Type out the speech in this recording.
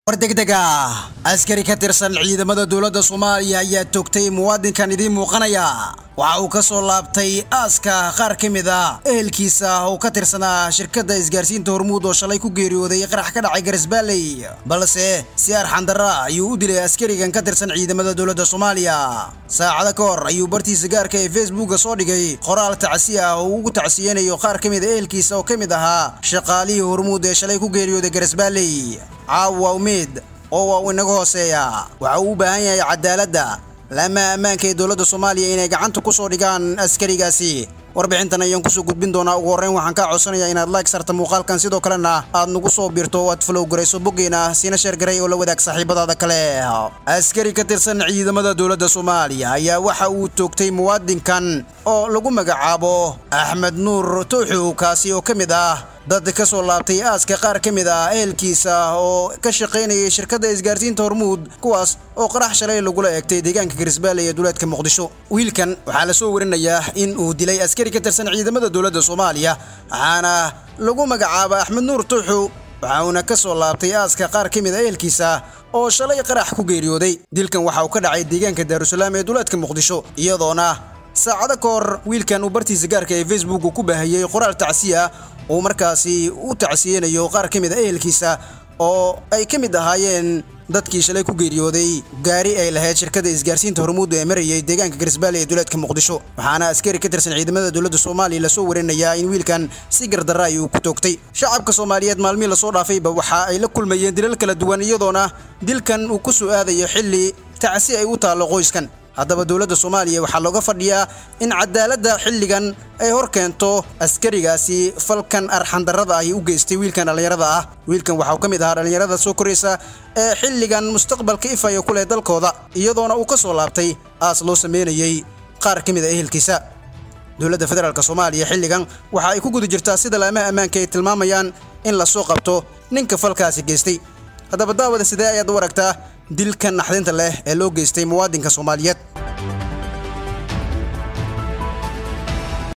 war degdega askari ka tirsan ciidamada dowladda soomaaliya ayaa toogtay muwaadinkan idiin muuqanaya waxa uu ka soo laabtay aaska qaar ka mid a ehelkiisa oo ka tirsanaa shirkadda isgaarsiinta hormuud oo shalay ku geeriyooday qarax ka dhacay garisbaalley balse si arxandara ayuu u dilay askarigan ka tirsan ciidamada dowladda soomaaliya saacado ka hor ayuu bartiisa gaarka ee facebooka soo dhigay qoraal tacsi ah oo ugu tacsiyeynayo qaar ka mid a ehelkiisa oo ka mid ahaa shaqaalihii hormuud ee shalay ku geeriyooday garisbaalley caawa umeed oo waa uu inaga hooseeya waxa uu u baahan yahay cadaaladda laama ammaanka ee dowladda soomaaliya inay gacanta ku soo dhigaan askarigaasi warbixintan ayaan kusoo gudbin doonaa ugu horreyn waxaan kaa codsanayaa inaad like sarta muuqaalkan sidoo kalena aad nagu soo biirto oo aad flow garayso boggeena siina sheergaray oo la wadaag saaxiibadaada kale askari ka tirsan ciidamada dowladda soomaaliya ayaa waxa uu toogtay muwaadinkan oo lagu magacaabo axmed nuur tuuxu kaasi oo ka mid ah dad ka soo laabtay aaska qaar ka mid ah ehelkiisa oo ka shaqaynayay shirkadda isgaarsiinta hormuud kuwaas oo qarax shalay lagula eegtay deegaanka garisbaale ee duleedka muqdisho wiilkan waxaa la soo warinayaa in uu dilay askari ka tirsan ciidamada dowladda soomaaliya waxaana lagu magacaaba axmed nuur tuuxu waxa uuna ka soo laabtay aaska qaar ka mid a ehelkiisa oo shalay qarax ku geeriyooday dilkan waxa uu ka dhacay deegaanka daarusalaam ee duleedka muqdisho iyadoona saacado ka hor wiilkan uu bartiisa gaarka ee facebook ku baahiyey qoraal tacsiya uu markaasi u tacsiyeynayo qaar ka mid a ehelkiisa oo ay ka mid ahaayeen dadkii shalay ku geeriyooday gaari ay lahayd shirkadda isgaarsiinta hormuud ee marayay deegaanka garisbaale ee duleedka muqdisho waxaana askari ka tirsan ciidamada dowladda soomaaliya lasoo warinayaa in wiilkan si gardarra ay uu ku toogtay shacabka soomaaliyeed maalmihii lasoo dhaafayba waxa ay la kulmayeen dilal kala duwan iyadoona dilkan uu ku soo aadayo xilli tacsi ay u taallo qoyskan haddaba dowladda soomaaliya waxaa looga fadhiyaa in cadaaladda xilligan ay hor keento askarigaasi falkan arxandarrada ahi u geystay wiilkan dhallinyarada ah wiilkan waxa uu ka mid ahaa dhallinyarada soo koraysa ee xilligan mustaqbalka ifaya ku leh dalkooda iyadoona uu ka soo laabtay aas loo sameynayey qaar ka mid a ehelkiisa dowladda federaalk soomaaliya xilligan waxa ay ku guda jirtaa sida laamaha ammaanka ay tilmaamayaan in lasoo qabto ninka falkaasi geystay haddaba daawada sidee ayaad u aragtaa dilkan naxdinta leh ee loo geystay muwaadinka soomaaliyeed